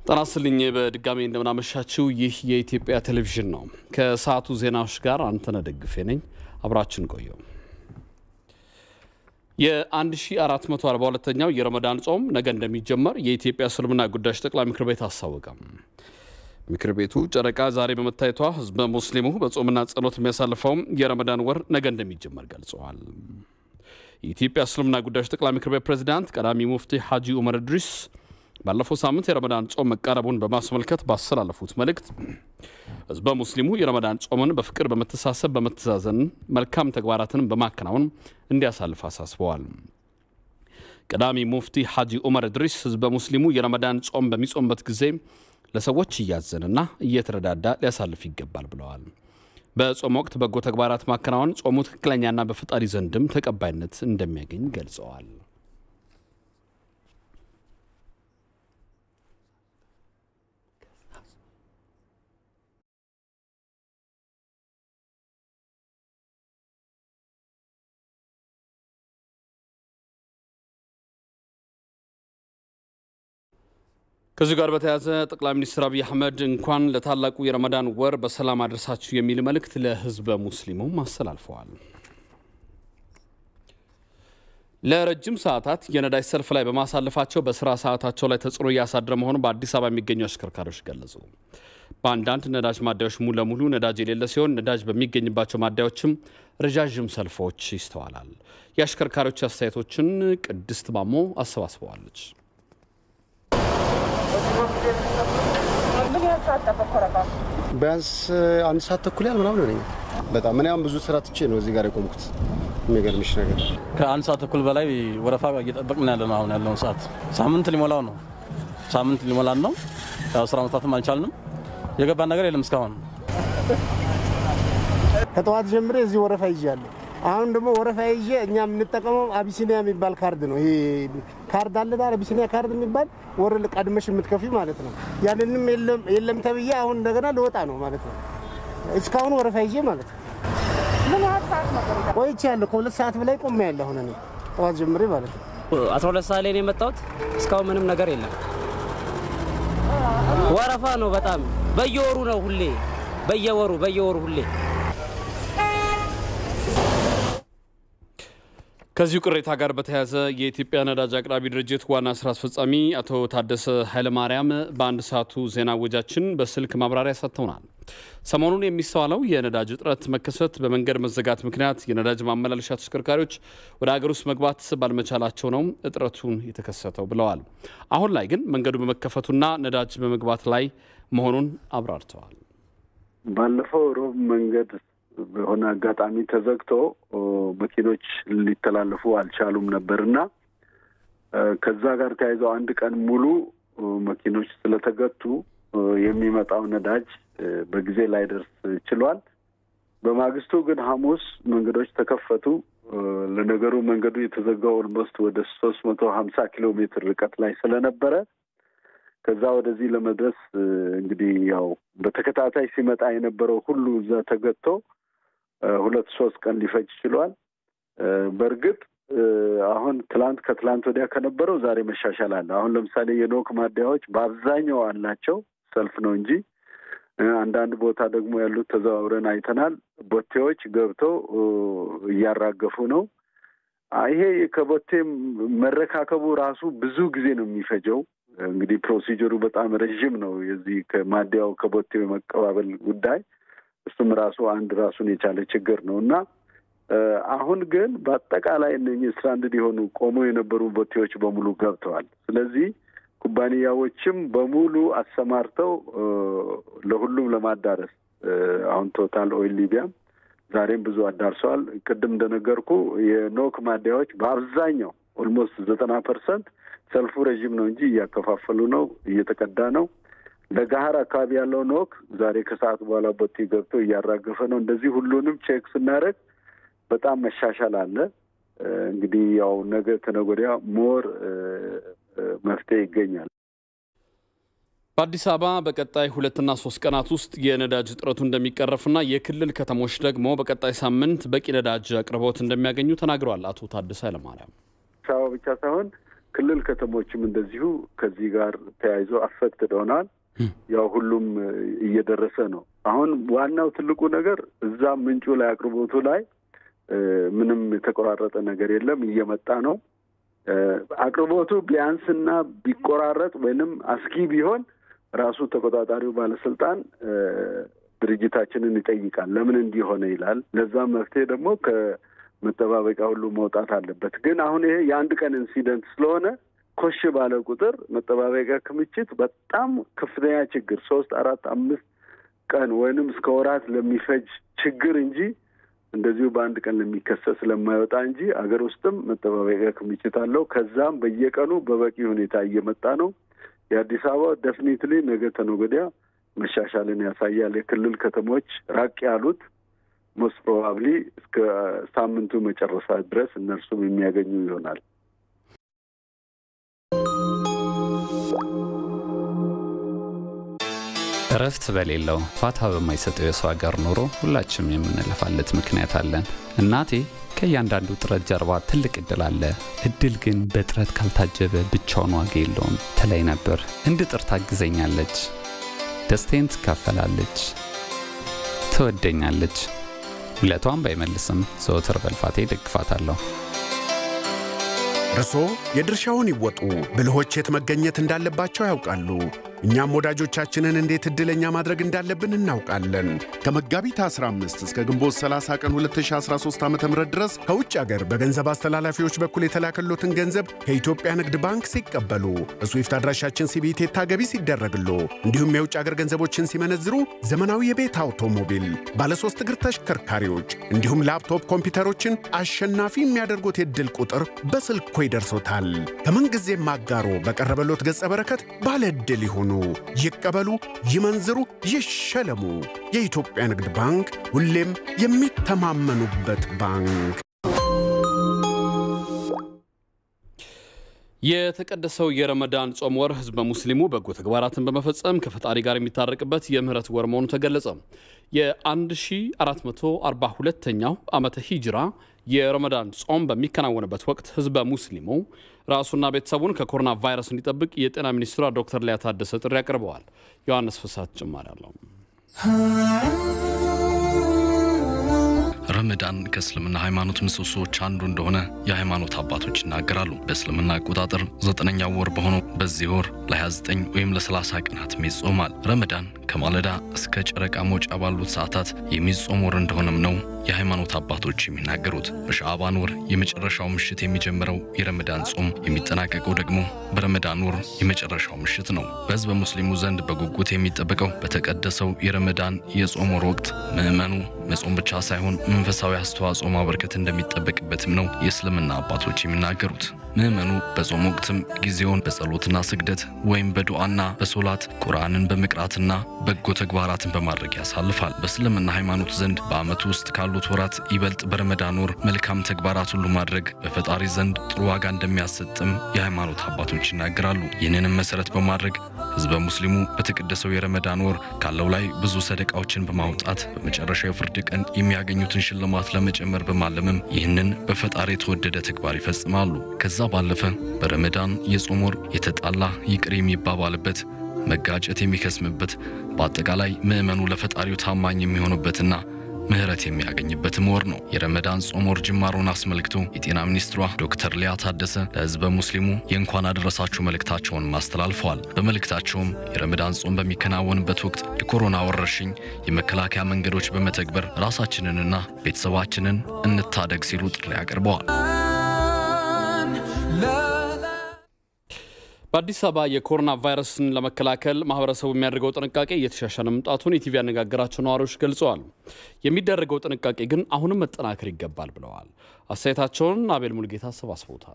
ጤና ይስጥልኝ በድጋሚ እንደምናመሻችው ይህ የኢትዮጵያ ቴሌቪዥን ነው። ከሰዓቱ ዜናዎች ጋር አንተነህ ደግፌ ነኝ። አብራችን ቆየው። የ1442ኛው የረመዳን ጾም ነገ እንደሚጀመር የኢትዮጵያ እስልምና ጉዳዮች ጠቅላይ ምክር ቤት አስታወቀም። ምክር ቤቱ ጨረቃ ዛሬ በመታየቷ ህዝበ ሙስሊሙ በጾምና ጸሎት የሚያሳልፈውም የረመዳን ወር ነገ እንደሚጀመር ገልጸዋል። የኢትዮጵያ እስልምና ጉዳዮች ጠቅላይ ምክር ቤት ፕሬዚዳንት ቀዳሚ ሙፍቲ ሐጂ ኡመር እድሪስ ባለፈው ሳምንት የረመዳን ጾም መቃረቡን በማስመልከት ባስተላለፉት መልእክት ህዝበ ሙስሊሙ የረመዳን ጾምን በፍቅር፣ በመተሳሰብ፣ በመተዛዘን መልካም ተግባራትን በማከናወን እንዲያሳልፍ አሳስበዋል። ቀዳሚ ሙፍቲ ሐጂ ኡመር እድሪስ ህዝበ ሙስሊሙ የረመዳን ጾም በሚጾምበት ጊዜ ለሰዎች እያዘንና እየተረዳዳ ሊያሳልፍ ይገባል ብለዋል። በጾም ወቅት በጎ ተግባራት ማከናወን ጾሙ ትክክለኛና በፈጣሪ ዘንድም ተቀባይነት እንደሚያገኝ ገልጸዋል። ከዚሁ ጋር በተያያዘ ጠቅላይ ሚኒስትር አብይ አህመድ እንኳን ለታላቁ የረመዳን ወር በሰላም አደረሳችሁ የሚል መልእክት ለህዝበ ሙስሊሙም አስተላልፈዋል። ለረጅም ሰዓታት የነዳጅ ሰልፍ ላይ በማሳለፋቸው በስራ ሰዓታቸው ላይ ተጽዕኖ እያሳደረ መሆኑን በአዲስ አበባ የሚገኙ አሽከርካሪዎች ገለጹ። በአንዳንድ ነዳጅ ማደያዎች ሙሉ ለሙሉ ነዳጅ የሌለ ሲሆን ነዳጅ በሚገኝባቸው ማደያዎችም ረዣዥም ሰልፎች ይስተዋላል። የአሽከርካሪዎች አስተያየቶችን ቅድስት ማሞ አሰባስበዋለች። ቢያንስ አንድ ሰዓት ተኩል ያህል ምናምን ሆነኝ። በጣም እኔ አሁን ብዙ ስራ ትቼ ነው እዚህ ጋር የቆምኩት። የሚገርምሽ ነገር ከአንድ ሰዓት ተኩል በላይ ወረፋ እየጠበቅን ያለ ነው። አሁን ያለውን ሰዓት ሳምንት ሊሞላው ነው። ሳምንት ሊሞላን ነው። ያው ስራ መስራትም አልቻልንም። የገባን ነገር የለም እስካሁን። ከጠዋት ጀምሬ እዚህ ወረፋ ይዣለሁ። አሁን ደግሞ ወረፋ ይዤ እኛ የምንጠቀመው አቢሲኒያ የሚባል ካርድ ነው። ይሄ ካርድ አለ ዳር አቢሲኒያ ካርድ የሚባል ወር ቀድመሽ የምትከፊ ማለት ነው። ያንንም የለም ተብዬ አሁን እንደገና ልወጣ ነው ማለት ነው። እስካሁን ወረፋ ይዤ ማለት ነው። ምን ያህል ሰዓት ነበር? ቆይቻለሁ። ከሁለት ሰዓት በላይ ቆሜ ያለ አሁን እኔ ጠዋት ጀምሬ ማለት ነው። 12 ሰዓት ላይ ነው የመጣሁት። እስካሁን ምንም ነገር የለም። ወረፋ ነው በጣም በየወሩ ነው ሁሌ በየወሩ በየወሩ ሁሌ ከዚሁ ቅሬታ ጋር በተያያዘ የኢትዮጵያ ነዳጅ አቅራቢ ድርጅት ዋና ስራ አስፈጻሚ አቶ ታደሰ ኃይለማርያም በአንድ ሰዓቱ ዜና ወጃችን በስልክ ማብራሪያ ሰጥተውናል። ሰሞኑን የሚስተዋለው የነዳጅ እጥረት መከሰት በመንገድ መዘጋት ምክንያት የነዳጅ ማመላለሻ ተሽከርካሪዎች ወደ ሀገር ውስጥ መግባት ባልመቻላቸው ነው እጥረቱን የተከሰተው ብለዋል። አሁን ላይ ግን መንገዱ በመከፈቱና ነዳጅ በመግባት ላይ መሆኑን አብራርተዋል። ባለፈው ሮብ መንገድ በሆነ አጋጣሚ ተዘግቶ መኪኖች ሊተላለፉ አልቻሉም ነበር እና ከዛ ጋር ተያይዘው አንድ ቀን ሙሉ መኪኖች ስለተገቱ የሚመጣው ነዳጅ በጊዜ ላይደርስ ችሏል። በማግስቱ ግን ሐሙስ መንገዶች ተከፈቱ። ለነገሩ መንገዱ የተዘጋው ኦልሞስት ወደ ሶስት መቶ ሀምሳ ኪሎ ሜትር ርቀት ላይ ስለነበረ ከዛ ወደዚህ ለመድረስ እንግዲህ ያው በተከታታይ ሲመጣ የነበረው ሁሉ እዛ ተገቶ ሁለት ሶስት ቀን ሊፈጅ ችሏል። በእርግጥ አሁን ትላንት ከትላንት ወዲያ ከነበረው ዛሬ መሻሻል አለ። አሁን ለምሳሌ የኖክ ማደያዎች በአብዛኛው አላቸው፣ ሰልፍ ነው እንጂ አንዳንድ ቦታ ደግሞ ያሉት ተዘዋውረን አይተናል። ቦቴዎች ገብተው እያራገፉ ነው። ይሄ ከቦቴ መረካከቡ ራሱ ብዙ ጊዜ ነው የሚፈጀው። እንግዲህ ፕሮሲጀሩ በጣም ረዥም ነው። የዚህ ከማደያው ከቦቴው የመቀባበል ጉዳይ እሱም ራሱ አንድ ራሱን የቻለ ችግር ነው እና አሁን ግን በአጠቃላይ እነኚህ ስትራንድድ የሆኑ ቆመው የነበሩ ቦቴዎች በሙሉ ገብተዋል። ስለዚህ ኩባንያዎችም በሙሉ አሰማርተው ለሁሉም ለማዳረስ አሁን ቶታል ኦይል ሊቢያም ዛሬም ብዙ አዳርሰዋል። ቅድም እንደነገርኩ የኖክ ማደያዎች በአብዛኛው ኦልሞስት ዘጠና ፐርሰንት ሰልፉ ረዥም ነው እንጂ እያከፋፈሉ ነው፣ እየተቀዳ ነው። ለጋሀር አካባቢ ያለው ኖክ ዛሬ ከሰዓት በኋላ ቦቴ ገብቶ እያራገፈ ነው። እንደዚህ ሁሉንም ቼክ ስናደርግ በጣም መሻሻል አለ። እንግዲህ ያው ነገ ተነገ ወዲያ ሞር መፍትሄ ይገኛል። በአዲስ አበባ በቀጣይ ሁለትና ሶስት ቀናት ውስጥ የነዳጅ እጥረቱ እንደሚቀረፍና የክልል ከተሞች ደግሞ በቀጣይ ሳምንት በቂ ነዳጅ አቅርቦት እንደሚያገኙ ተናግረዋል አቶ ታደሰ ኃይለማርያም። አዲስ አበባ ብቻ ሳይሆን ክልል ከተሞችም እንደዚሁ ከዚህ ጋር ተያይዞ አፌክትድ ሆነዋል። ያው ሁሉም እየደረሰ ነው። አሁን ዋናው ትልቁ ነገር እዛ ምንጩ ላይ አቅርቦቱ ላይ ምንም የተቆራረጠ ነገር የለም፣ እየመጣ ነው። አቅርቦቱ ቢያንስና ቢቆራረጥ ወይንም አስጊ ቢሆን ራሱ ተቆጣጣሪው ባለስልጣን ድርጅታችንን ይጠይቃል። ለምን እንዲሆነ ይላል። ለዛም መፍትሄ ደግሞ ከመጠባበቂያ ሁሉ መውጣት አለበት። ግን አሁን ይሄ የአንድ ቀን ኢንሲደንት ስለሆነ ኮሽ ባለ ቁጥር መጠባበቂያ ክምችት በጣም ከፍተኛ ችግር ሶስት አራት አምስት ቀን ወይንም እስከ ወራት ለሚፈጅ ችግር እንጂ እንደዚሁ በአንድ ቀን ለሚከሰት ስለማይወጣ እንጂ አገር ውስጥም መጠባበቂያ ክምችት አለው። ከዛም በየቀኑ በበቂ ሁኔታ እየመጣ ነው። የአዲስ አበባ ደፍኒትሊ ነገ ተነገ ወዲያ መሻሻልን ያሳያል። የክልል ከተሞች ራቅ ያሉት ሞስት ፕሮባብሊ እስከ ሳምንቱ መጨረሻ ድረስ እነርሱም የሚያገኙ ይሆናል። እረፍት በሌለው ፋታ በማይሰጠው የሰው ሀገር ኑሮ ሁላችንም የምንለፋለት ምክንያት አለን። እናቴ ከእያንዳንዱ ጥረት ጀርባ ትልቅ እድል አለ፣ እድል ግን በጥረት ካልታጀበ ብቻውን ዋጋ የለውም ትለኝ ነበር። እንድጥር ታግዘኛለች፣ ደስታዬን ትካፈላለች፣ ትወደኛለች። ውለቷን ባይመልስም ዘወትር በልፋቴ ደግፋታለሁ። እርስዎ የድርሻውን ይወጡ። ብልሆች የት መገኘት እንዳለባቸው ያውቃሉ። እኛም ወዳጆቻችንን እንዴት ዕድለኛ ማድረግ እንዳለብን እናውቃለን። ከመጋቢት 15 እስከ ግንቦት 30 ቀን 2013 ዓ ም ድረስ ከውጭ አገር በገንዘብ አስተላላፊዎች በኩል የተላከሎትን ገንዘብ ከኢትዮጵያ ንግድ ባንክ ሲቀበሉ በስዊፍት አድራሻችን ሲቢኢ ገቢ ሲደረግሎ እንዲሁም የውጭ አገር ገንዘቦችን ሲመነዝሩ ዘመናዊ የቤት አውቶሞቢል፣ ባለሶስት እግር ተሽከርካሪዎች እንዲሁም ላፕቶፕ ኮምፒውተሮችን አሸናፊ የሚያደርጉት የዕድል ቁጥር በስልኮ ይደርሶታል። ከምንጊዜም አጋሮ በቀረበሎት ገጸ በረከት ባለ ዕድል ይሁኑ። ይቀበሉ፣ ይመንዝሩ፣ ይሸለሙ። የኢትዮጵያ ንግድ ባንክ ሁሌም የሚተማመኑበት ባንክ። የተቀደሰው የረመዳን ጾም ወር ህዝበ ሙስሊሙ በጎ ተግባራትን በመፈጸም ከፈጣሪ ጋር የሚታረቅበት የምህረት ወር መሆኑ ተገለጸ። የ1442ኛው ዓመተ ሂጅራ የረመዳን ጾም በሚከናወንበት ወቅት ህዝበ ሙስሊሙ ራሱና ቤተሰቡን ከኮሮና ቫይረስ እንዲጠብቅ የጤና ሚኒስትሯ ዶክተር ሊያ ታደሰ ጥሪ አቅርበዋል። ዮሐንስ ፍሳት ጭማሪ አለው። ረመዳን ከእስልምና ሃይማኖት ምሰሶዎች አንዱ እንደሆነ የሃይማኖት አባቶች ይናገራሉ። በእስልምና አቆጣጠር ዘጠነኛው ወር በሆነው በዚህ ወር ለ29 ወይም ለ30 ቀናትም ይጾማል። ረመዳን ከማለዳ እስከ ጨረቃ መውጫ ባሉት ሰዓታት የሚጾም ወር እንደሆነም ነው የሃይማኖት አባቶች የሚናገሩት። በሻዕባን ወር የመጨረሻው ምሽት የሚጀምረው የረመዳን ጾም የሚጠናቀቀው ደግሞ በረመዳን ወር የመጨረሻው ምሽት ነው። በህዝበ ሙስሊሙ ዘንድ በጉጉት የሚጠበቀው በተቀደሰው የረመዳን የጾም ወር ወቅት ምዕመኑ መጾም ብቻ ሳይሆን መንፈሳዊ አስተዋጽኦ ማበርከት እንደሚጠበቅበትም ነው የእስልምና አባቶች የሚናገሩት። ምዕመኑ በጾም ወቅትም ጊዜውን በጸሎትና ስግደት ወይም በዱዓና በሶላት ቁርአንን በመቅራትና በጎ ተግባራትን በማድረግ ያሳልፋል። በእስልምና ሃይማኖት ዘንድ በዓመቱ ውስጥ ካሉት ወራት ይበልጥ በረመዳን ወር መልካም ተግባራት ሁሉ ማድረግ በፈጣሪ ዘንድ ጥሩ ዋጋ እንደሚያሰጥም የሃይማኖት አባቶች ይናገራሉ። ይህንንም መሰረት በማድረግ ህዝበ ሙስሊሙ በተቀደሰው የረመዳን ወር ካለው ላይ ብዙ ሰደቃዎችን በማውጣት በመጨረሻ የፍርድ ቀን የሚያገኙትን ሽልማት ለመጨመር በማለምም ይህንን በፈጣሪ የተወደደ ተግባር ይፈጽማሉ። ከዛ ባለፈ በረመዳን የጾም ወር የተጣላ ይቅር የሚባባልበት መጋጨት የሚከስምበት በአጠቃላይ ምዕመኑ ለፈጣሪው ታማኝ የሚሆኑበትና ምህረት የሚያገኝበትም ወር ነው። የረመዳን ጾም ወር ጅማሮን አስመልክቶ የጤና ሚኒስትሯ ዶክተር ሊያ ታደሰ ለህዝበ ሙስሊሙ የእንኳን አደረሳችሁ መልእክታቸውን አስተላልፈዋል። በመልእክታቸውም የረመዳን ጾም በሚከናወንበት ወቅት የኮሮና ወረርሽኝ የመከላከያ መንገዶች በመተግበር ራሳችንንና ቤተሰባችንን እንታደግ ሲሉ ጥሪ አቅርበዋል። በአዲስ አበባ የኮሮና ቫይረስን ለመከላከል ማህበረሰቡ የሚያደርገው ጥንቃቄ እየተሻሻለ መምጣቱን ኢቲቪ ያነጋገራቸው ነዋሪዎች ገልጸዋል። የሚደረገው ጥንቃቄ ግን አሁንም መጠናከር ይገባል ብለዋል። አስተያየታቸውን አቤል ሙልጌታ አሰባስበውታል።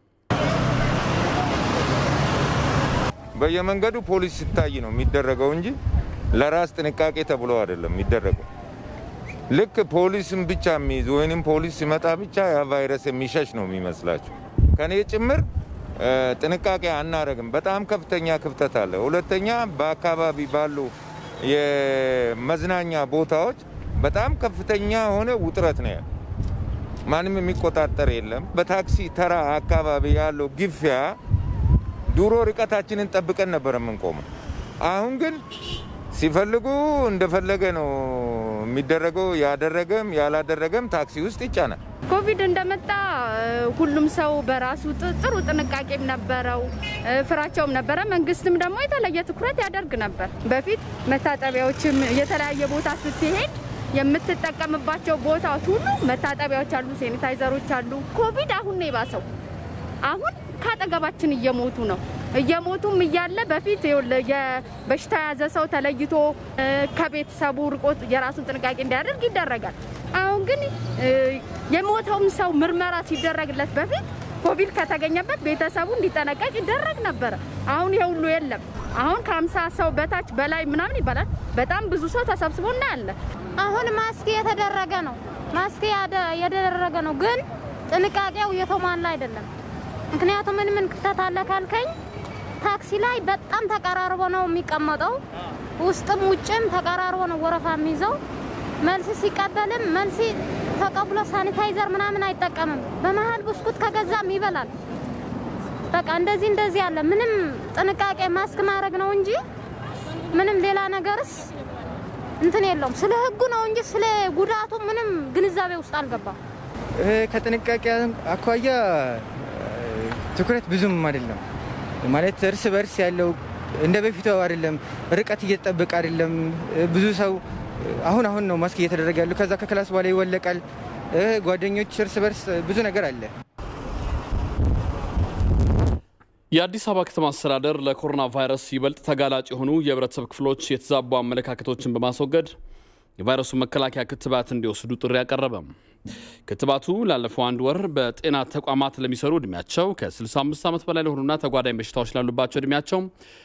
በየመንገዱ ፖሊስ ሲታይ ነው የሚደረገው እንጂ ለራስ ጥንቃቄ ተብሎ አይደለም የሚደረገው። ልክ ፖሊስን ብቻ የሚይዝ ወይንም ፖሊስ ሲመጣ ብቻ ያ ቫይረስ የሚሸሽ ነው የሚመስላቸው ከኔ ጭምር ጥንቃቄ አናረግም። በጣም ከፍተኛ ክፍተት አለ። ሁለተኛ በአካባቢ ባሉ የመዝናኛ ቦታዎች በጣም ከፍተኛ የሆነ ውጥረት ነው ያለ። ማንም የሚቆጣጠር የለም። በታክሲ ተራ አካባቢ ያለው ግፊያ ድሮ ርቀታችንን ጠብቀን ነበር የምንቆመው። አሁን ግን ሲፈልጉ እንደፈለገ ነው የሚደረገው። ያደረገም ያላደረገም ታክሲ ውስጥ ይጫናል። ኮቪድ እንደመጣ ሁሉም ሰው በራሱ ጥሩ ጥንቃቄም ነበረው፣ ፍራቸውም ነበረ። መንግስትም ደግሞ የተለየ ትኩረት ያደርግ ነበር። በፊት መታጠቢያዎችም የተለያየ ቦታ ስትሄድ የምትጠቀምባቸው ቦታዎች ሁሉ መታጠቢያዎች አሉ፣ ሴኒታይዘሮች አሉ። ኮቪድ አሁን ነው የባሰው። አሁን ከአጠገባችን እየሞቱ ነው። እየሞቱም እያለ በፊት በሽታ የያዘ ሰው ተለይቶ ከቤተሰቡ ርቆ የራሱን ጥንቃቄ እንዲያደርግ ይደረጋል። አሁን ግን የሞተውም ሰው ምርመራ ሲደረግለት በፊት ኮቪድ ከተገኘበት ቤተሰቡ እንዲጠነቀቅ ይደረግ ነበረ። አሁን ይሄ ሁሉ የለም። አሁን ከሀምሳ ሰው በታች በላይ ምናምን ይባላል። በጣም ብዙ ሰው ተሰብስቦ እናያለን። አሁን ማስክ የተደረገ ነው። ማስክ የተደረገ ነው፣ ግን ጥንቃቄው የተሟላ አይደለም። ምክንያቱም ምን ምን ክፍተት አለ ካልከኝ ታክሲ ላይ በጣም ተቀራርቦ ነው የሚቀመጠው። ውስጥም ውጭም ተቀራርቦ ነው ወረፋ የሚይዘው። መልስ ሲቀበልም መልስ ተቀብሎ ሳኒታይዘር ምናምን አይጠቀምም። በመሀል ብስኩት ከገዛም ይበላል። በቃ እንደዚህ እንደዚህ አለ። ምንም ጥንቃቄ ማስክ ማድረግ ነው እንጂ ምንም ሌላ ነገርስ እንትን የለውም። ስለ ህጉ ነው እንጂ ስለ ጉዳቱ ምንም ግንዛቤ ውስጥ አልገባም። ከጥንቃቄ አኳያ ትኩረት ብዙም አይደለም ማለት እርስ በርስ ያለው እንደ በፊቱ አይደለም። ርቀት እየተጠበቀ አይደለም። ብዙ ሰው አሁን አሁን ነው ማስክ እየተደረገ ያሉ። ከዛ ከክላስ በኋላ ይወለቃል። ጓደኞች እርስ በርስ ብዙ ነገር አለ። የአዲስ አበባ ከተማ አስተዳደር ለኮሮና ቫይረስ ይበልጥ ተጋላጭ የሆኑ የህብረተሰብ ክፍሎች የተዛቡ አመለካከቶችን በማስወገድ የቫይረሱ መከላከያ ክትባት እንዲወስዱ ጥሪ አቀረበም። ክትባቱ ላለፈው አንድ ወር በጤና ተቋማት ለሚሰሩ እድሜያቸው ከ65 ዓመት በላይ ለሆኑና ተጓዳኝ በሽታዎች ላሉባቸው እድሜያቸው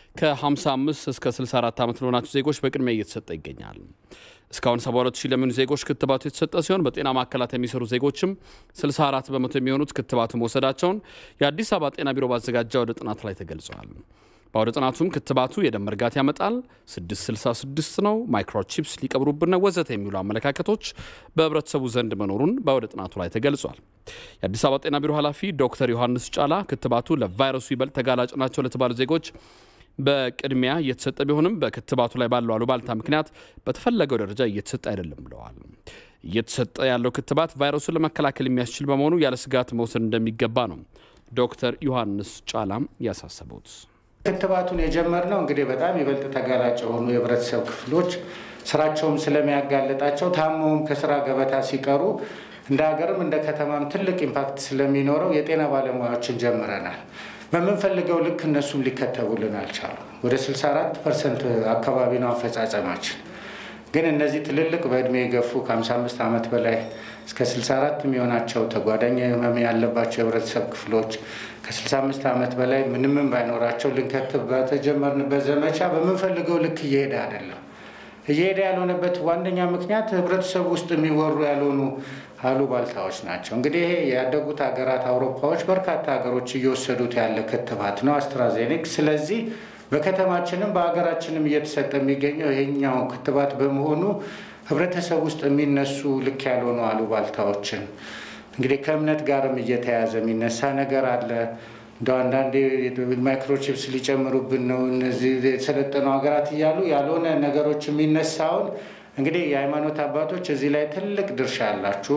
ከ55 እስከ 64 ዓመት ለሆናቸው ዜጎች በቅድሚያ እየተሰጠ ይገኛል። እስካሁን 72 ሺህ ለሚሆኑ ዜጎች ክትባቱ የተሰጠ ሲሆን በጤና ማዕከላት የሚሰሩ ዜጎችም 64 በመቶ የሚሆኑት ክትባቱ መውሰዳቸውን የአዲስ አበባ ጤና ቢሮ ባዘጋጀ ወደ ጥናት ላይ ተገልጿል። በአውደ ጥናቱም ክትባቱ የደም መርጋት ያመጣል፣ 666 ነው፣ ማይክሮቺፕስ ሊቀብሩብን ነው፣ ወዘተ የሚሉ አመለካከቶች በህብረተሰቡ ዘንድ መኖሩን በአውደ ጥናቱ ላይ ተገልጿል። የአዲስ አበባ ጤና ቢሮ ኃላፊ ዶክተር ዮሐንስ ጫላ ክትባቱ ለቫይረሱ ይበልጥ ተጋላጭ ናቸው ለተባሉ ዜጎች በቅድሚያ እየተሰጠ ቢሆንም በክትባቱ ላይ ባለው አሉባልታ ምክንያት በተፈለገው ደረጃ እየተሰጠ አይደለም ብለዋል። እየተሰጠ ያለው ክትባት ቫይረሱን ለመከላከል የሚያስችል በመሆኑ ያለ ስጋት መውሰድ እንደሚገባ ነው ዶክተር ዮሐንስ ጫላም ያሳሰቡት። ክትባቱን የጀመርነው እንግዲህ በጣም ይበልጥ ተጋላጭ የሆኑ የህብረተሰብ ክፍሎች ስራቸውም ስለሚያጋልጣቸው ታመውም ከስራ ገበታ ሲቀሩ እንደ ሀገርም እንደ ከተማም ትልቅ ኢምፓክት ስለሚኖረው የጤና ባለሙያዎችን ጀምረናል። በምንፈልገው ልክ እነሱም ሊከተቡልን አልቻሉም። ወደ 64 ፐርሰንት አካባቢ ነው አፈጻጸማችን። ግን እነዚህ ትልልቅ በእድሜ የገፉ ከ55 ዓመት በላይ እስከ 64 የሚሆናቸው ተጓዳኝ ህመም ያለባቸው የህብረተሰብ ክፍሎች ከ65 ዓመት በላይ ምንምን ባይኖራቸው ልንከትብ በተጀመርንበት ዘመቻ በምንፈልገው ልክ እየሄደ አይደለም። እየሄደ ያልሆነበት ዋነኛ ምክንያት ህብረተሰቡ ውስጥ የሚወሩ ያልሆኑ አሉባልታዎች ናቸው። እንግዲህ ይሄ ያደጉት ሀገራት አውሮፓዎች በርካታ ሀገሮች እየወሰዱት ያለ ክትባት ነው አስትራዜኒክ። ስለዚህ በከተማችንም በሀገራችንም እየተሰጠ የሚገኘው ይሄኛው ክትባት በመሆኑ ህብረተሰብ ውስጥ የሚነሱ ልክ ያልሆኑ አሉባልታዎችን እንግዲህ ከእምነት ጋርም እየተያዘ የሚነሳ ነገር አለ። እንደ አንዳንዴ ማይክሮቺፕስ ሊጨምሩብን ነው እነዚህ የሰለጠኑ ሀገራት እያሉ ያልሆነ ነገሮች የሚነሳውን እንግዲህ የሃይማኖት አባቶች እዚህ ላይ ትልቅ ድርሻ አላችሁ።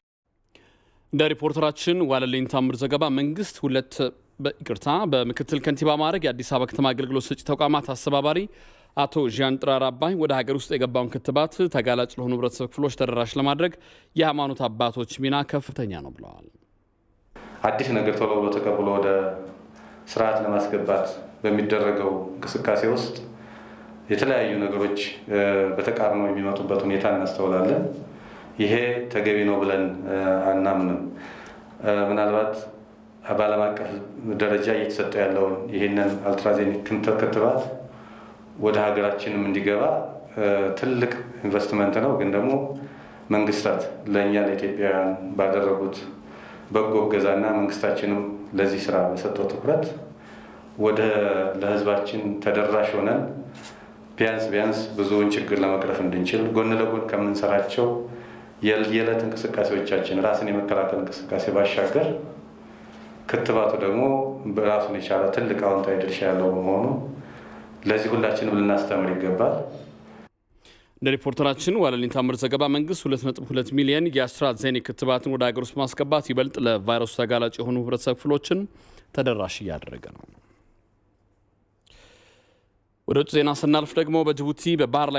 እንደ ሪፖርተራችን ዋለልኝ ታምር ዘገባ መንግስት ሁለት ይቅርታ በምክትል ከንቲባ ማዕረግ የአዲስ አበባ ከተማ አገልግሎት ሰጪ ተቋማት አስተባባሪ አቶ ዣን ጥራር አባይ ወደ ሀገር ውስጥ የገባውን ክትባት ተጋላጭ ለሆኑ ህብረተሰብ ክፍሎች ተደራሽ ለማድረግ የሃይማኖት አባቶች ሚና ከፍተኛ ነው ብለዋል። አዲስ ነገር ቶሎ ብሎ ተቀብሎ ወደ ስርዓት ለማስገባት በሚደረገው እንቅስቃሴ ውስጥ የተለያዩ ነገሮች በተቃርኖ የሚመጡበት ሁኔታ እናስተውላለን። ይሄ ተገቢ ነው ብለን አናምንም። ምናልባት በዓለም አቀፍ ደረጃ እየተሰጠ ያለውን ይህንን አልትራዜኒክ ክትባት ወደ ሀገራችንም እንዲገባ ትልቅ ኢንቨስትመንት ነው። ግን ደግሞ መንግስታት ለእኛ ለኢትዮጵያውያን ባደረጉት በጎ እገዛና መንግስታችንም ለዚህ ስራ በሰጠው ትኩረት ወደ ለህዝባችን ተደራሽ ሆነን ቢያንስ ቢያንስ ብዙውን ችግር ለመቅረፍ እንድንችል ጎን ለጎን ከምንሰራቸው የዕለት እንቅስቃሴዎቻችን ራስን የመከላከል እንቅስቃሴ ባሻገር ክትባቱ ደግሞ በራሱን የቻለ ትልቅ አዎንታዊ ድርሻ ያለው በመሆኑ ለዚህ ሁላችንም ልናስተምር ይገባል። እንደ ሪፖርተራችን ዋለልኝ ታምር ዘገባ መንግስት 2.2 ሚሊዮን የአስትራዜኔካ ክትባትን ወደ ሀገር ውስጥ ማስገባት ይበልጥ ለቫይረሱ ተጋላጭ የሆኑ ህብረተሰብ ክፍሎችን ተደራሽ እያደረገ ነው። ወደ ውጭ ዜና ስናልፍ ደግሞ በጅቡቲ በባህር ላይ